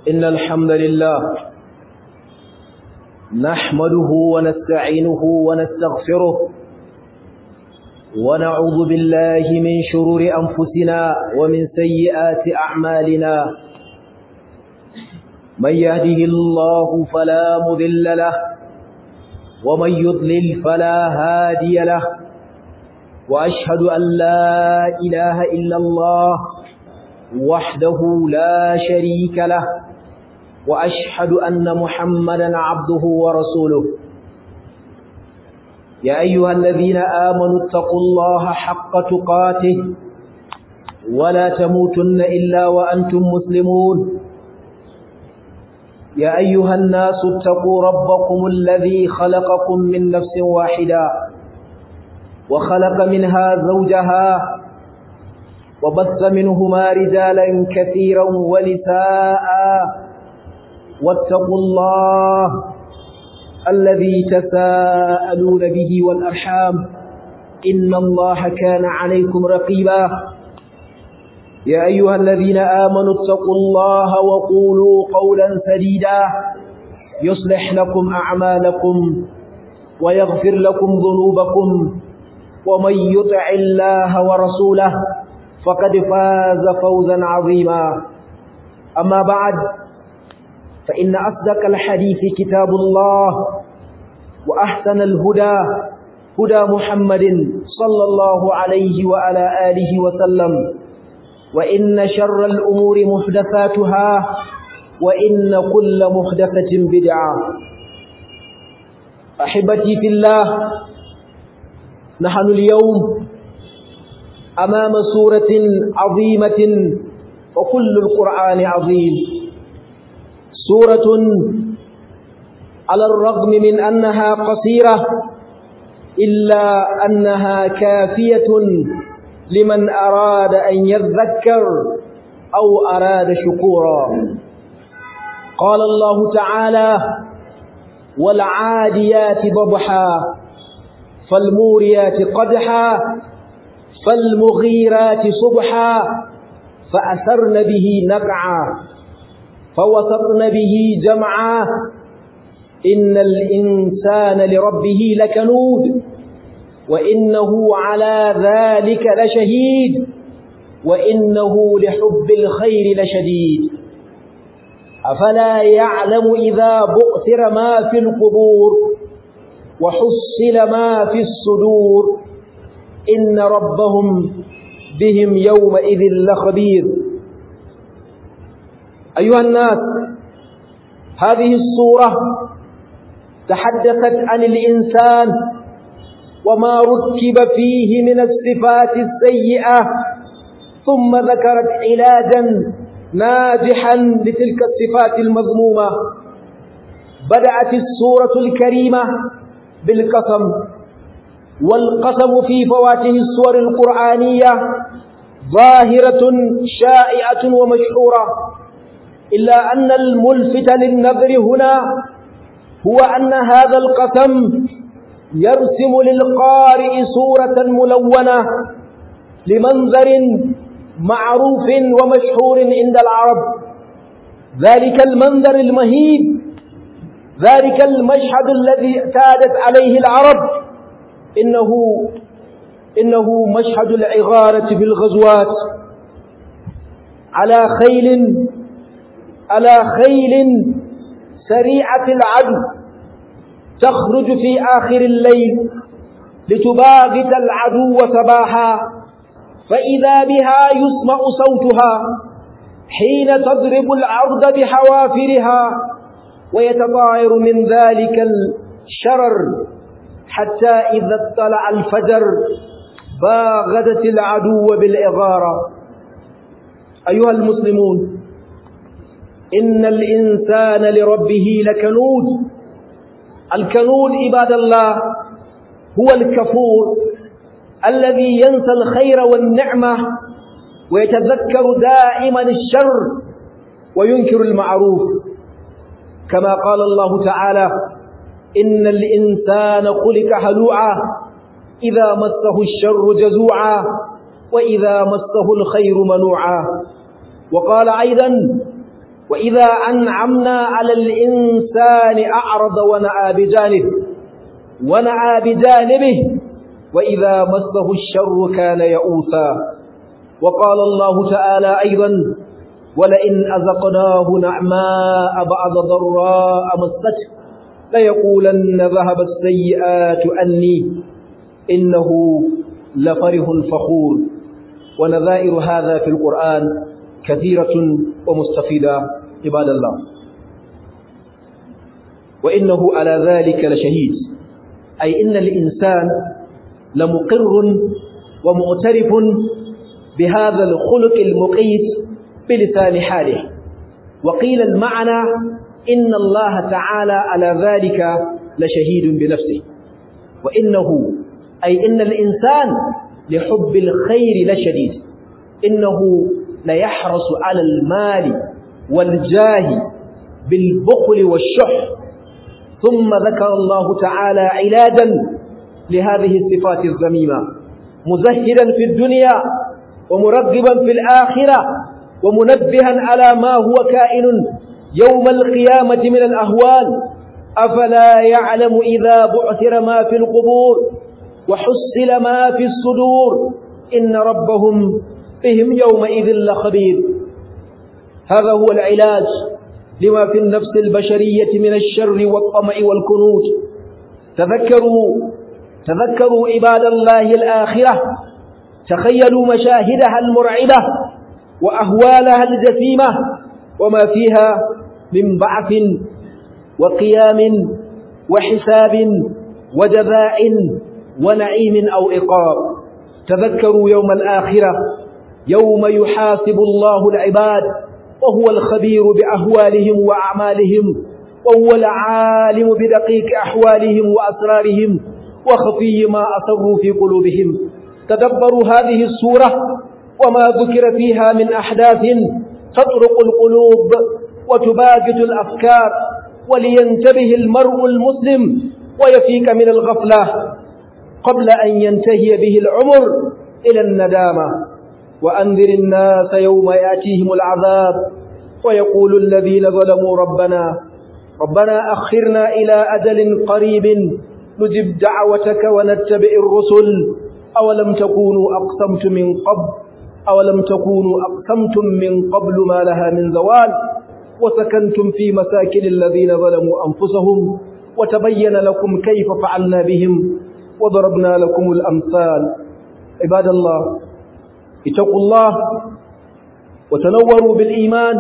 إن الحمد لله نحمده ونستعينه ونستغفره ونعوذ بالله من شرور أنفسنا ومن سيئات أعمالنا من يهده الله فلا مذل له ومن يضلل فلا هادي له وأشهد أن لا إله إلا الله وحده لا شريك له وأشهد أن محمدا عبده ورسوله يا أيها الذين آمنوا اتقوا الله حق تقاته ولا تموتن إلا وأنتم مسلمون يا أيها الناس اتقوا ربكم الذي خلقكم من نفس واحدة وخلق منها زوجها وبث منهما رجالا كثيرا ونساء واتقوا الله الذي تساءلون به والأرحام إن الله كان عليكم رقيبا يا أيها الذين آمنوا اتقوا الله وقولوا قولا سديدا يصلح لكم أعمالكم ويغفر لكم ذنوبكم ومن يطع الله ورسوله فقد فاز فوزا عظيما أما بعد فإن أصدق الحديث كتاب الله وأحسن الهدى هدى محمد صلى الله عليه وعلى آله وسلم وإن شر الأمور محدثاتها وإن كل محدثة بدعة أحبتي في الله نحن اليوم أمام سورة عظيمة وكل القرآن عظيم سورة على الرغم من أنها قصيرة إلا أنها كافية لمن أراد أن يذكر أو أراد شكورا قال الله تعالى والعاديات ضبحا فالموريات قدحا فالمغيرات صبحا فأثرن به نقعا فوسطن به جمعا إن الإنسان لربه لكنود وإنه على ذلك لشهيد وإنه لحب الخير لشديد أفلا يعلم إذا بؤثر ما في القبور وحصل ما في الصدور إن ربهم بهم يومئذ لخبير أيها الناس هذه الصورة تحدثت عن الإنسان وما ركب فيه من الصفات السيئة ثم ذكرت علاجا ناجحا لتلك الصفات المذمومة بدأت السورة الكريمة بالقسم والقسم في فواته السور القرآنية ظاهرة شائعة ومشهورة إلا أن الملفت للنظر هنا هو أن هذا القسم يرسم للقارئ صورة ملونة لمنظر معروف ومشهور عند العرب ذلك المنظر المهيب ذلك المشهد الذي اعتادت عليه العرب إنه إنه مشهد العغارة في الغزوات على خيل على خيل سريعة العدو تخرج في آخر الليل لتباغت العدو صباحا فإذا بها يسمع صوتها حين تضرب العرض بحوافرها ويتطاير من ذلك الشرر حتى إذا اطلع الفجر باغدت العدو بالإغارة أيها المسلمون إن الإنسان لربه لكنود الكنود عباد الله هو الكفور الذي ينسى الخير والنعمة ويتذكر دائما الشر وينكر المعروف كما قال الله تعالى إن الإنسان خلق هلوعا إذا مسه الشر جزوعا وإذا مسه الخير منوعا وقال أيضا وإذا أنعمنا على الإنسان أعرض ونأى بجانبه ونأى بجانبه وإذا مسه الشر كان يئوسا وقال الله تعالى أيضا ولئن أذقناه نعماء بعد ضراء مسته ليقولن ذهب السيئات أني إنه لفره فخور ونذائر هذا في القرآن كثيرة ومستفيدة عباد الله وإنه على ذلك لشهيد أي إن الإنسان لمقر ومعترف بهذا الخلق المقيت بلسان حاله وقيل المعنى إن الله تعالى على ذلك لشهيد بنفسه وإنه أي إن الإنسان لحب الخير لشديد إنه ليحرص على المال والجاه بالبخل والشح ثم ذكر الله تعالى علاجا لهذه الصفات الذميمة مزهدا في الدنيا ومرغبا في الآخرة ومنبها على ما هو كائن يوم القيامة من الأهوال أفلا يعلم إذا بعثر ما في القبور وحصل ما في الصدور إن ربهم بهم يومئذ لخبير هذا هو العلاج لما في النفس البشرية من الشر والطمع والكنوت تذكروا تذكروا عباد الله الآخرة تخيلوا مشاهدها المرعبة وأهوالها الجسيمة وما فيها من بعث وقيام وحساب وجزاء ونعيم أو إقاب تذكروا يوم الآخرة يوم يحاسب الله العباد وهو الخبير بأهوالهم وأعمالهم وهو العالم بدقيق أحوالهم وأسرارهم وخفي ما أسروا في قلوبهم تدبروا هذه السورة وما ذكر فيها من أحداث تطرق القلوب وتباجت الأفكار ولينتبه المرء المسلم ويفيك من الغفلة قبل أن ينتهي به العمر إلى الندامة وأنذر الناس يوم يأتيهم العذاب ويقول الذين ظلموا ربنا ربنا أخرنا إلى أجل قريب نجب دعوتك ونتبع الرسل أولم تكونوا أقسمتم من قبل أولم تكونوا أقسمتم من قبل ما لها من زوال وسكنتم في مساكن الذين ظلموا أنفسهم وتبين لكم كيف فعلنا بهم وضربنا لكم الأمثال عباد الله اتقوا الله وتنوروا بالإيمان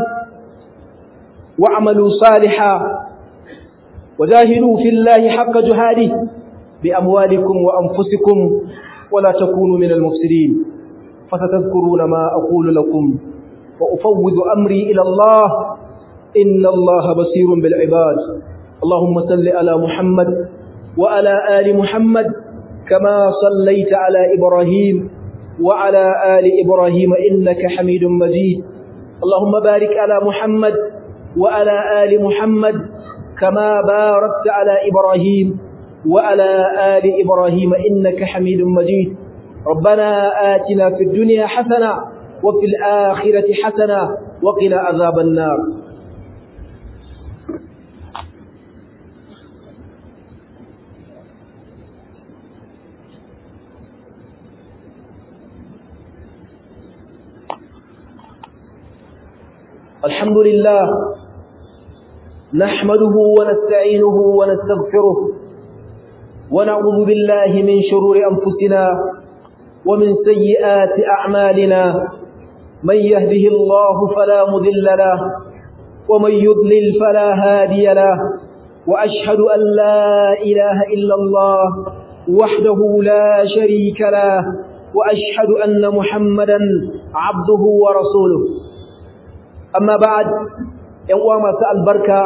واعملوا صالحا وجاهدوا في الله حق جهاده بأموالكم وأنفسكم ولا تكونوا من المفسدين فستذكرون ما أقول لكم وأفوض أمري إلى الله إن الله بصير بالعباد اللهم صل على محمد وعلى آل محمد كما صليت على إبراهيم وعلى آل إبراهيم إنك حميد مجيد اللهم بارك على محمد وعلى آل محمد كما باركت على إبراهيم وعلى آل إبراهيم إنك حميد مجيد ربنا آتنا في الدنيا حسنة وفي الآخرة حسنة وقنا عذاب النار الحمد لله نحمده ونستعينه ونستغفره ونعوذ بالله من شرور أنفسنا ومن سيئات أعمالنا من يهده الله فلا مذل له ومن يضلل فلا هادي له وأشهد أن لا إله إلا الله وحده لا شريك له وأشهد أن محمدا عبده ورسوله amma ba'ad ƴan uwa masu albarka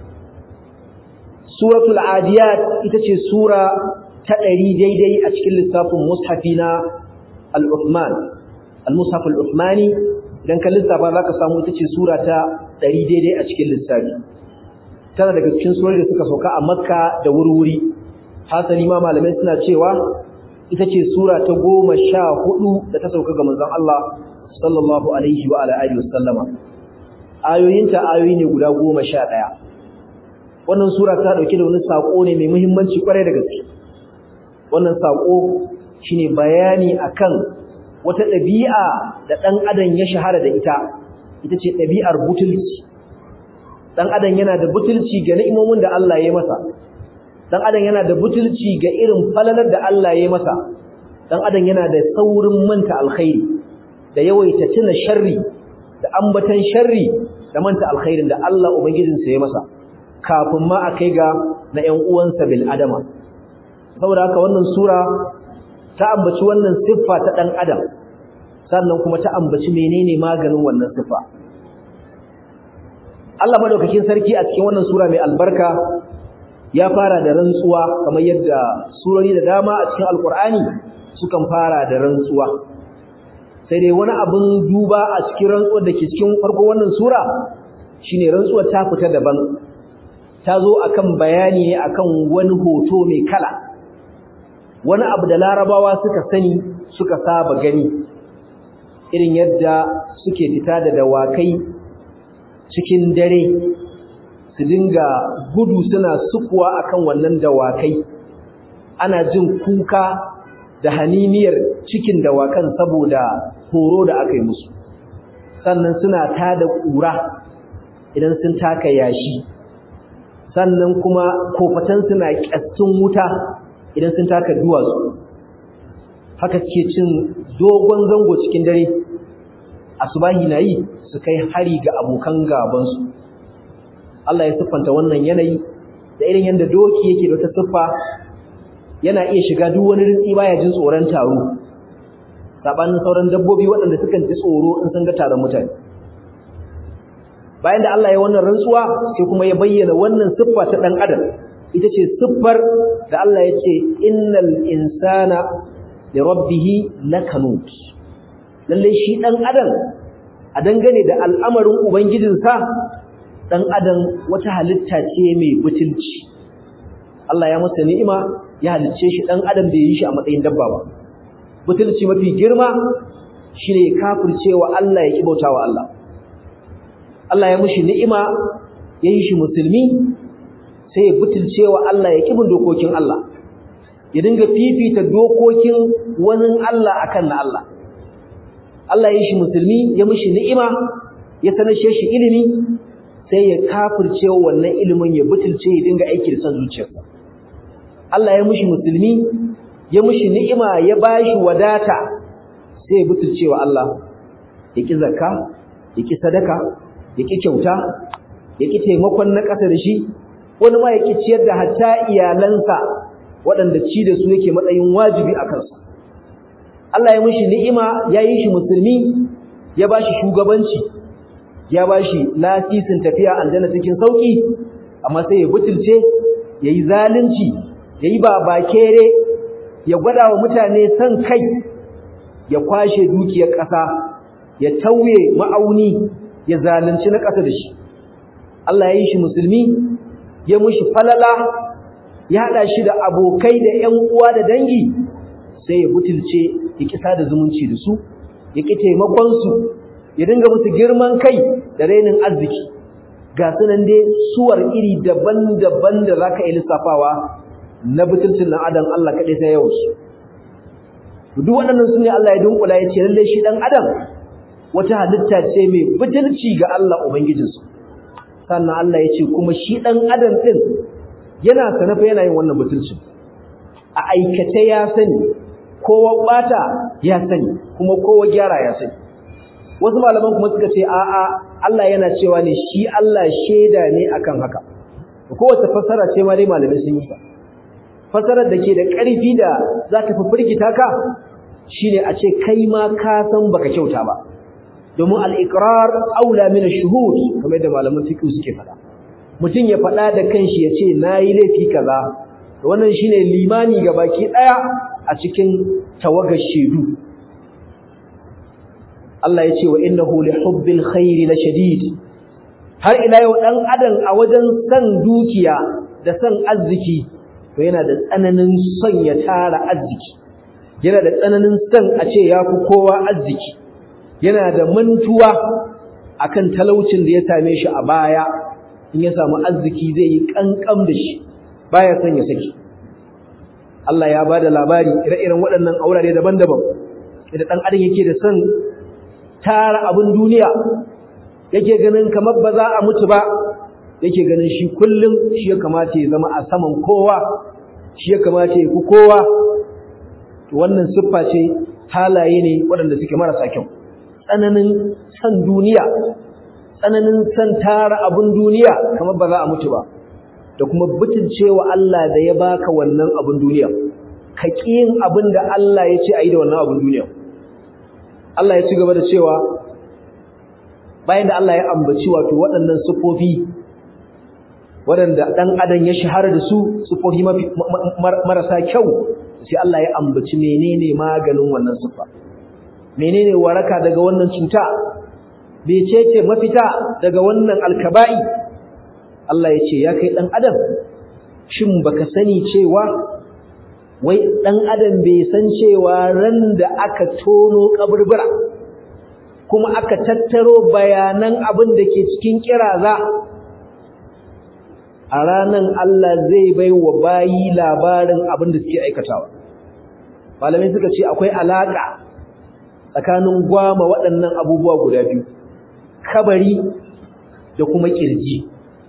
suratul adiyat ita ce sura ta ɗari daidai a cikin lissafin mushafi na al-Uthman al-mushaf al-Uthmani idan ka lissafa zaka samu ita ce sura ta ɗari daidai a cikin lissafi tana daga cikin surori da suka sauka a Makka da wurwuri hasali ma malamai suna cewa ita ce sura ta goma sha hudu da ta sauka ga manzon Allah sallallahu alaihi wa alihi wasallama ayoyinta ayoyi ne guda goma sha ɗaya wannan sura ta ɗauki da wani saƙo ne mai muhimmanci ƙwarai da gaske wannan saƙo shine bayani akan wata ɗabi'a da ɗan adam ya shahara da ita ita ce ɗabi'ar butulci ɗan adam yana da butulci ga ni'imomin da Allah ya masa ɗan adam yana da butulci ga irin falalar da Allah ya masa ɗan adam yana da saurin manta alkhairi da yawaita tuna sharri da ambatan sharri da manta alkhairin da Allah ubangijinsa ya masa kafin ma a kai ga na ƴan uwansa bil adama saboda haka wannan sura ta ambaci wannan siffa ta ɗan adam sannan kuma ta ambaci menene maganin wannan siffa Allah madaukakin sarki a cikin wannan sura mai albarka ya fara da rantsuwa kamar yadda surori da dama a cikin alkur'ani sukan fara da rantsuwa sai dai wani abin duba a cikin rantsuwar da ke cikin farko wannan sura shine rantsuwar ta fita daban ta zo akan bayani ne akan wani hoto mai kala wani abu da larabawa suka sani suka saba gani irin yadda suke fita da dawakai cikin dare su dinga gudu suna sukuwa akan wannan dawakai ana jin kuka da haniniyar cikin dawakan saboda horo da aka yi musu sannan suna tada ƙura idan sun taka yashi sannan kuma kofatan suna ƙyastin wuta idan sun taka duwatsu haka suke cin dogon zango cikin dare asubahi na yi su kai hari ga abokan gabansu Allah ya siffanta wannan yanayi da irin yadda doki yake da wata siffa yana iya shiga duk wani ritsi baya jin tsoron taro sabanin sauran dabbobi waɗanda sukan ji tsoro in sun ga taron mutane bayan da Allah ya wannan rantsuwa sai kuma ya bayyana wannan siffa ta dan adam ita ce siffar da Allah ya ce innal insana li rabbih lakanut lalle shi dan adam a dangane da al'amarin ubangijinsa dan adam wata halitta ce mai butulci Allah ya masa ni'ima ya halicce shi dan adam da yi shi a matsayin dabba ba butulci mafi girma shine kafircewa Allah ya kibautawa Allah Allah ya mushi ni'ima ya yi shi musulmi sai ya butulcewa Allah ya kibin dokokin Allah ya dinga fifita dokokin wani Allah akan na Allah Allah ya yi shi musulmi ya mushi ni'ima ya sanashe shi ilimi sai ya kafircewa wannan ilimin ya butulce ya dinga aiki da son zuciyarsa Allah ya mushi musulmi ya mushi ni'ima ya bashi wadata sai ya butulcewa Allah ya ki zakka ya ki sadaka ya ki kyauta ya ki taimakon na ƙasa da shi wani ma ya ki ciyar da hatta iyalansa waɗanda ci da su yake matsayin wajibi a kansu Allah ya mushi ni'ima ya yi shi musulmi ya bashi shugabanci ya bashi lasisin tafiya aljanna cikin sauki amma sai ya butulce yayi zalunci yayi babakere ya gwada wa mutane san kai ya kwashe dukiyar ƙasa ya tauye ma'auni ya zalunci na ƙasa da shi Allah ya yi shi musulmi ya mushi falala ya haɗa shi da abokai da ƴan uwa da dangi sai ya butulce ya kisa da zumunci da su ya ƙi taimakon su ya dinga musu girman kai da rainin arziki ga sunan dai suwar iri daban-daban da zaka yi lissafawa na butulcin dan adam Allah kaɗai sai yawan su duk waɗannan su ne Allah ya dunkula ya ce lallai shi dan adam wata halitta ce mai butulci ga Allah ubangijinsu sannan Allah ya ce kuma shi dan adam din yana sanafa yana yin wannan butulcin a aikace ya sani kowa bata ya sani kuma kowa gyara ya sani wasu malaman kuma suka ce a'a Allah yana cewa ne shi Allah sheda ne akan haka kowace fassara ce ma dai malamai sun yi ta fassarar da ke da ƙarfi da za ta fi firgita ka shine a ce kai ma ka san baka kyauta ba domin al-iqrar aula min ash-shuhud kamar da malaman fiqh suke faɗa mutum ya faɗa da kanshi ya ce nayi laifi kaza to wannan shine limani ga baki ɗaya a cikin tawagar shedu Allah ya ce wa innahu li hubbil khairi la shadid har ila yau dan adam a wajen san dukiya da san arziki to yana da tsananin son ya tara arziki yana da tsananin son a ce ya fi kowa arziki yana da mantuwa akan talaucin da ya same shi a baya in ya samu arziki zai yi kankam da shi baya son ya saki Allah ya bada labari ire-iren waɗannan aurare daban-daban da dan adam yake da son tara abin duniya yake ganin kamar ba za a mutu ba yake ganin shi kullum shi ya kamata ya zama a saman kowa shi ya kamata ya fi kowa to wannan siffa ce halaye ne waɗanda suke marasa kyau tsananin san duniya tsananin san tara abin duniya kamar ba za a mutu ba da kuma butulcewa Allah da ya baka wannan abin duniya ka yin abin da Allah ya ce a yi da wannan abin duniya Allah ya ci gaba da cewa bayan da Allah ya ambaci wato waɗannan siffofi waɗanda ɗan adam ya shahara da su siffofi marasa kyau sai Allah ya ambaci menene maganin wannan siffa menene waraka daga wannan cuta becece mafita daga wannan alkaba'i Allah ya ce ya kai ɗan adam shin baka sani cewa wai ɗan adam bai san cewa ran da aka tono kaburbura kuma aka tattaro bayanan abin da ke cikin kiraza a ranan Allah zai bai wa bayi labarin abin da suke aikatawa malamai suka ce akwai alaka tsakanin gwama waɗannan abubuwa guda biyu kabari da kuma kirji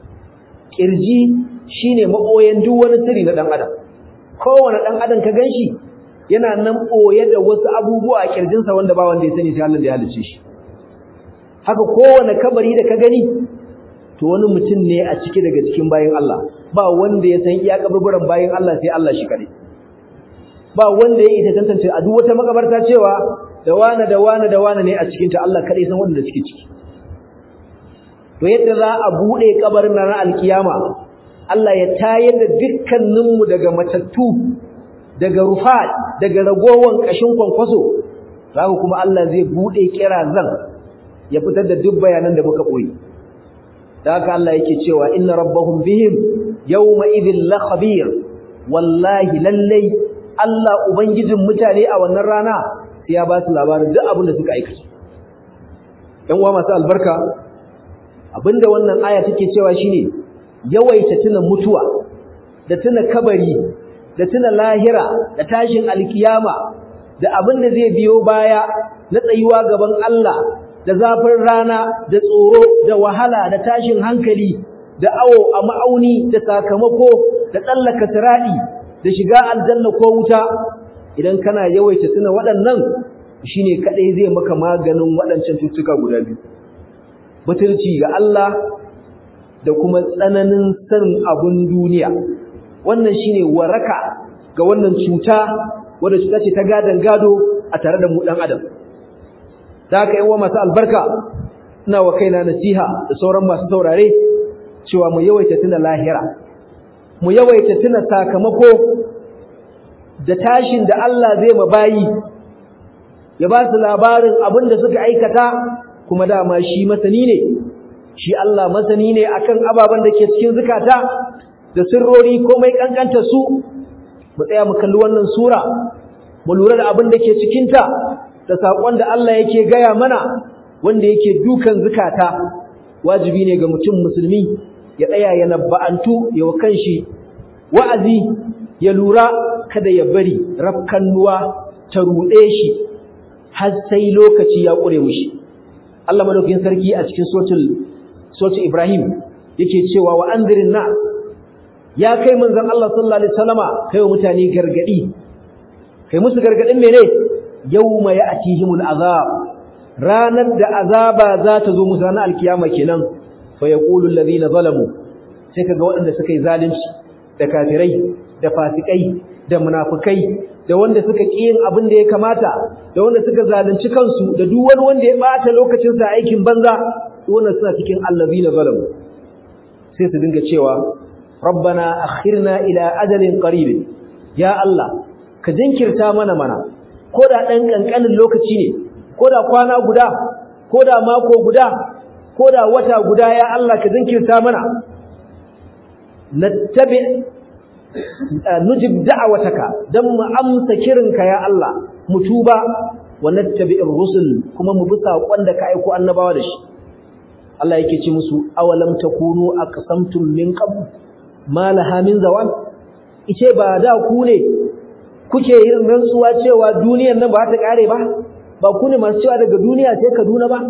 kirji shine maboyen duk wani sirri na dan adam kowane dan adam ka ganshi yana nan boye da wasu abubuwa a kirjinsa wanda ba wanda ya sani sai Allah da ya halice shi haka kowane kabari da ka gani to wani mutum ne a ciki daga cikin bayin Allah ba wanda ya san iya kaburburan bayin Allah sai Allah shi kare ba wanda ya ita tantance a duk wata makabarta cewa da wani da wani da wani ne a cikin ta Allah kadai san wanda suke ciki to yadda za a bude kabarin nan alkiyama Allah ya tayar da dukkaninmu daga matattu daga rufat daga ragowan kashin kwankwaso haka kuma Allah zai bude kirazan ya fitar da duk bayanan da muka koyi da haka Allah yake cewa inna rabbahum bihim yawma idhil la khabir wallahi lallai Allah ubangijin mutane a wannan rana sai ya ba su labarin duk abin da suka aikata ɗan uwa masu albarka abinda wannan aya take cewa shine yawaita tuna mutuwa da tuna kabari da tuna lahira da tashin alkiyama da abin da zai biyo baya na tsayuwa gaban Allah da zafin rana da tsoro da wahala da tashin hankali da awo a ma'auni da sakamako da tsallaka siradi da shiga aljanna ko wuta idan kana yawaita tuna waɗannan shine kadai zai maka maganin waɗancan cutuka guda biyu butulci ga Allah da kuma tsananin san abun duniya wannan shine waraka ga wannan cuta wanda cuta ce ta gadan gado a tare da mu dan adam da haka yawa masu albarka ina wa kaina nasiha da sauran masu saurare cewa mu yawaita tuna lahira mu yawaita tuna sakamako da tashin da Allah zai mabayi ya ba su labarin abin da suka aikata kuma dama shi masani ne shi Allah masani ne akan ababen da ke cikin zukata da sirrori komai kankanta su mu tsaya mu kalli wannan sura mu lura da abin da ke cikin ta da sakon da Allah yake gaya mana wanda yake dukan zukata wajibi ne ga mutum musulmi ya tsaya ya nabba'antu ya wa kanshi wa'azi ya lura kada ya bari rafkannuwa ta ruɗe shi har sai lokaci ya ƙure mushi Allah madaukakin sarki a cikin suratul suratul Ibrahim yake cewa wa anzirin nas ya kai manzon Allah sallallahu alaihi wasallama kai wa mutane gargadi kai musu gargadin mene yawma ya'tihimul azab ranar da azaba za ta zo musu ranar alkiyama kenan fa yaqulu alladhina zalamu sai kaga waɗanda suka yi zalunci da kafirai da fasikai da munafikai da wanda suka ƙi yin abin da ya kamata da wanda suka zalunci kansu da duk wani wanda ya bata lokacin sa aikin banza wannan suna cikin allazina zalamu sai su dinga cewa rabbana akhirna ila ajalin qarib ya allah ka jinkirta mana mana ko da dan kankanin lokaci ne ko da kwana guda ko da mako guda ko da wata guda ya allah ka jinkirta mana nattabi nujib da'awataka dan mu amsa kirinka ya Allah mu tuba wa nattabi'ir rusul kuma mu bi sakon da ka aiko annabawa da shi Allah yake ce musu awalam takunu aqsamtum min qabl ma laha min zawal ice ba da ku ne kuke yin rantsuwa cewa duniyar nan ba ta kare ba ba ku ne masu cewa daga duniya sai Kaduna ba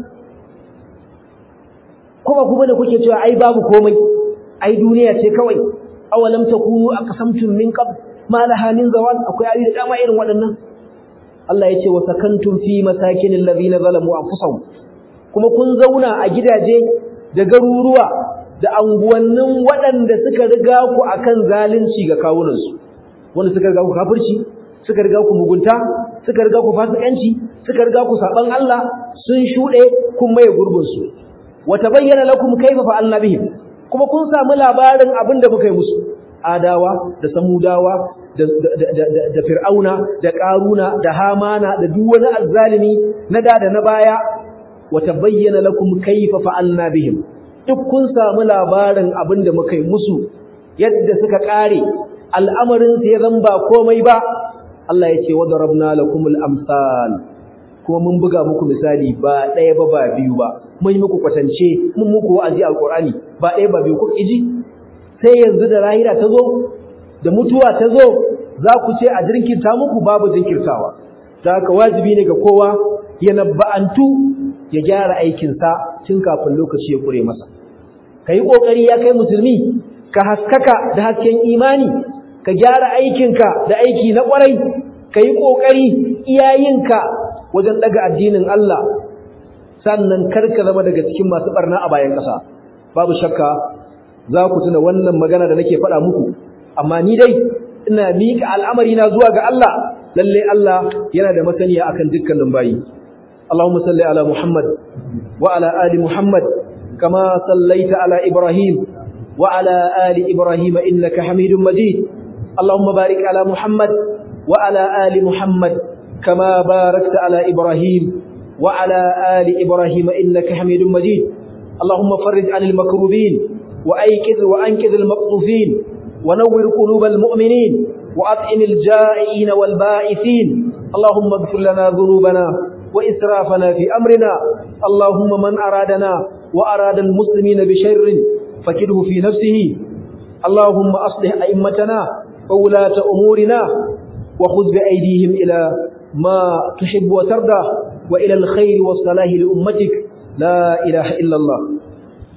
kuma ku bane kuke cewa ai babu komai ai duniya ce kawai awalam takunu aqsamtum min qabl ma laha min zawal akwai ayi da dama irin waɗannan Allah ya ce wa sakantum fi masakinil ladina zalamu anfusahum kuma kun zauna a gidaje da garuruwa da anguwannin waɗanda suka riga ku akan zalunci ga kawunansu wanda suka riga ku kafirci suka riga ku mugunta suka riga ku fasikanci suka riga ku saban Allah sun shuɗe kun maye gurbin su wa tabayyana lakum kayfa fa'alna bihim kuma kun samu labarin abin da muka yi musu adawa da samudawa da, da, fir'auna da ƙaruna da hamana da duk wani azzalimi na da da na baya wa tabayyana lakum kayfa fa'alna bihim duk kun samu labarin abin da muka yi musu yadda suka kare al'amarin su ya zan ba komai ba Allah ya ce wa darabna lakumul amsal kuma mun buga muku misali ba ɗaya ba ba biyu ba mun yi muku kwatance mun muku wa'azi alqur'ani ba ɗaya ba biyu ku iji sai yanzu da rahira ta zo da mutuwa ta zo za ku ce a jinkirta muku babu jinkirtawa ta haka wajibi ne ga kowa ya nabba'antu ya gyara aikinsa tun kafin lokaci ya kure masa ka yi ƙoƙari ya kai musulmi ka haskaka da hasken imani ka gyara aikinka da aiki na ƙwarai ka yi ƙoƙari iyayenka wajen ɗaga addinin Allah sannan karka zama daga cikin masu ɓarna a bayan ƙasa babu shakka za ku tuna wannan magana da nake faɗa muku amma ni dai ina miƙa al'amari na zuwa ga Allah lalle Allah yana da masaniya akan dukkanin bayi Allahumma salli ala Muhammad wa ala ali Muhammad kama sallaita ala Ibrahim wa ala ali Ibrahim innaka Hamidum Majid Allahumma barik ala Muhammad wa ala ali Muhammad kama barakta ala Ibrahim wa ala ali Ibrahim innaka Hamidum Majid Allahumma farrij 'anil makrubin وأيكذ وأنكذ المقطوفين ونور قلوب المؤمنين وأطعم الجائعين والبائثين اللهم اغفر لنا ذنوبنا وإسرافنا في أمرنا اللهم من أرادنا وأراد المسلمين بشر فكده في نفسه اللهم أصلح أئمتنا وولاة أمورنا وخذ بأيديهم إلى ما تحب وترضى وإلى الخير والصلاح لأمتك لا إله إلا الله